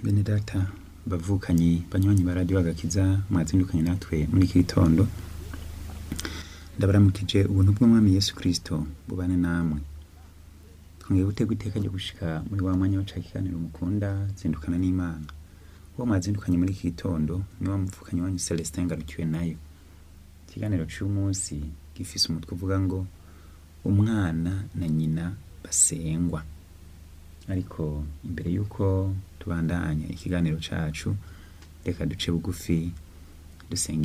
bene data bavukanyi banywanyi ba radiyo agakiza mwazindukanye natwe muri iki gitondo ndabaramukije ubuntu bw'umwami yesu kirisito bubane namwe twongeye gutegwa iteka ryo gushika muri wa mwanya waca ikiganiro mukunda zindukana n'imana uwo mwazindukanye muri iki gitondo ni wa muvukanyi wanyu celestin ngarukiwe nayo ikiganiro c'umunsi gifise umutwe uvuga ngo umwana na nyina basengwa ariko imbere y'uko tubandanya ikiganiro cacu reka duce bugufi dusenga